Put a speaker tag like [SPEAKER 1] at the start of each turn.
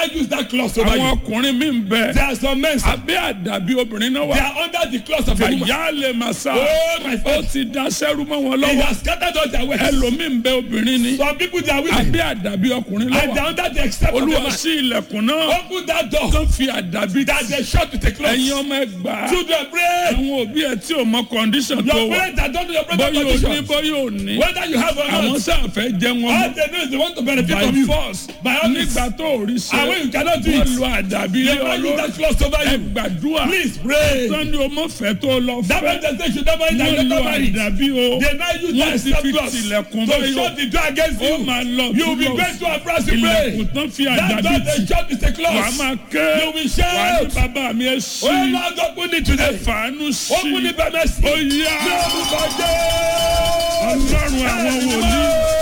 [SPEAKER 1] use that clause over
[SPEAKER 2] àwọn
[SPEAKER 1] you.
[SPEAKER 2] ọkùnrin mi ń bẹ
[SPEAKER 1] There are some men, sir,
[SPEAKER 2] abẹ́ àdàbí obìnrin náà
[SPEAKER 1] they
[SPEAKER 2] wà
[SPEAKER 1] are under the clause of a woman.
[SPEAKER 2] àyà lè máa sá
[SPEAKER 1] Oh, my
[SPEAKER 2] ó
[SPEAKER 1] friend.
[SPEAKER 2] ti da sẹ́rú mọ́ wọn
[SPEAKER 1] He
[SPEAKER 2] lọ́wọ́
[SPEAKER 1] has scattered all their ways.
[SPEAKER 2] ẹlòmíì ń bẹ obìnrin ni
[SPEAKER 1] Some people, they are women.
[SPEAKER 2] abẹ́ àdàbí ọkùnrin
[SPEAKER 1] And they
[SPEAKER 2] lọ́wọ́
[SPEAKER 1] are under the except of a
[SPEAKER 2] olúwa
[SPEAKER 1] man.
[SPEAKER 2] sí ilẹ̀kùn náà
[SPEAKER 1] Open that door.
[SPEAKER 2] tó fi àdàbí
[SPEAKER 1] That they shut with a
[SPEAKER 2] ẹ̀yin
[SPEAKER 1] clause.
[SPEAKER 2] ọmọ ẹgbàá
[SPEAKER 1] Children, pray.
[SPEAKER 2] àwọn òbí ẹ tí ò mọ kọ́ndíṣàn tó
[SPEAKER 1] Your
[SPEAKER 2] wà
[SPEAKER 1] parents that don't know your brother
[SPEAKER 2] bóyá ò ní
[SPEAKER 1] condition.
[SPEAKER 2] bóyá ò ní
[SPEAKER 1] Whether you have or
[SPEAKER 2] àwọn
[SPEAKER 1] not.
[SPEAKER 2] sáà fẹ́ jẹ́ wọn
[SPEAKER 1] All
[SPEAKER 2] mọ́
[SPEAKER 1] they know is they want to benefit
[SPEAKER 2] by
[SPEAKER 1] from you.
[SPEAKER 2] force
[SPEAKER 1] By all means.
[SPEAKER 2] nígbà tó ò rí
[SPEAKER 1] And when
[SPEAKER 2] ṣe
[SPEAKER 1] you cannot do
[SPEAKER 2] wọ́n
[SPEAKER 1] it,
[SPEAKER 2] lo àdàbí
[SPEAKER 1] they
[SPEAKER 2] lé
[SPEAKER 1] might use
[SPEAKER 2] ọlọ́run
[SPEAKER 1] that clause over
[SPEAKER 2] ẹ
[SPEAKER 1] you.
[SPEAKER 2] gbàdúrà
[SPEAKER 1] Please pray.
[SPEAKER 2] sani o mọ fẹ́ tó lọ
[SPEAKER 1] That
[SPEAKER 2] fẹ́
[SPEAKER 1] man just say you should not marry that you
[SPEAKER 2] wọ́n lo
[SPEAKER 1] not marry.
[SPEAKER 2] àdàbí o
[SPEAKER 1] They now use
[SPEAKER 2] wọ́n
[SPEAKER 1] that
[SPEAKER 2] ti
[SPEAKER 1] except
[SPEAKER 2] fi
[SPEAKER 1] clause
[SPEAKER 2] tilẹ̀kùn
[SPEAKER 1] to
[SPEAKER 2] báyọ̀
[SPEAKER 1] shut the door against
[SPEAKER 2] ó
[SPEAKER 1] you.
[SPEAKER 2] máa lọ
[SPEAKER 1] You will be
[SPEAKER 2] túbọ̀
[SPEAKER 1] going to a France to pray.
[SPEAKER 2] ilẹ̀kùn tán fi
[SPEAKER 1] That
[SPEAKER 2] àdàbí
[SPEAKER 1] door
[SPEAKER 2] tì
[SPEAKER 1] they shut is a
[SPEAKER 2] wàá
[SPEAKER 1] clause.
[SPEAKER 2] máa ké
[SPEAKER 1] You will
[SPEAKER 2] wàá ní
[SPEAKER 1] shout.
[SPEAKER 2] bàbá mi ẹ sí
[SPEAKER 1] Oh Lord, open it
[SPEAKER 2] ẹ
[SPEAKER 1] today.
[SPEAKER 2] fàánú sí
[SPEAKER 1] Open it by mercy.
[SPEAKER 2] ó yá
[SPEAKER 1] Ní orúkọ Jésù.
[SPEAKER 2] ọlọ́run àwọn wòlíì.